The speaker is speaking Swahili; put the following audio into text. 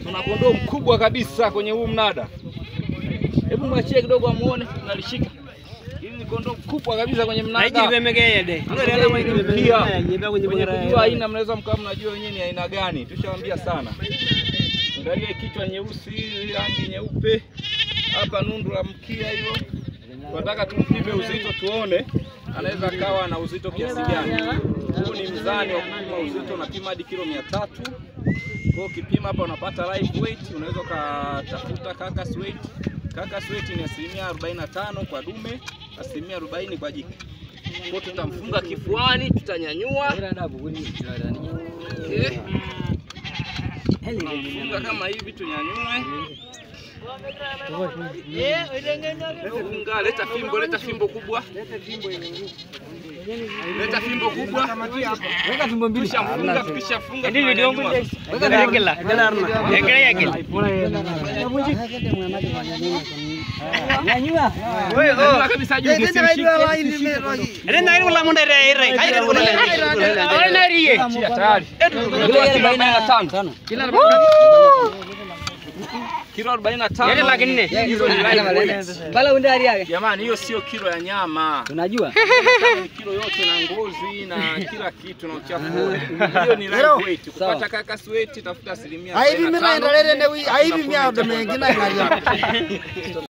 Tuna kondoo mkubwa kabisa kwenye huu mnada. Hebu mwachie kidogo amuone, nalishika. Hili ni kondoo mkubwa kabisa kwenye mnada. Kwenye kujua aina mnaweza mkawa mnajua wenyewe ni aina gani, tushawaambia sana. Angalia kichwa nyeusi, rangi nyeupe, hapa nundu la mkia hilo. Tunataka tumpime uzito tuone anaweza akawa na uzito kiasi gani. Huu ni mzani wa kupima uzito, unapima hadi kilo mia tatu. Kwa hiyo ukipima hapa unapata live weight, unaweza ukatafuta carcass weight. Carcass weight ni asilimia 45 kwa dume, asilimia 40 kwa jike. Kwa hiyo tutamfunga kifuani, tutanyanyua Okay. Funga kama hivi tunyanyue. Funga, leta fimbo, leta fimbo kubwa. Leta fimbo kubwa. Weka fimbo mbili. Tukishafunga, tukishafunga. tunanyanyua. Nyanyua kabisa juu, msishike. Chia tayari. Kilo 45. Hizo ni live weight. Jamani, hiyo sio kilo ya nyama. Unajua? Ni kilo yote na ngozi na kila kitu na uchafu wote. Hiyo ni live weight. Kupata carcass weight tafuta asilimia Aivi mimi 45. naendelea ndio aivi mimi ndo mengine ngalia.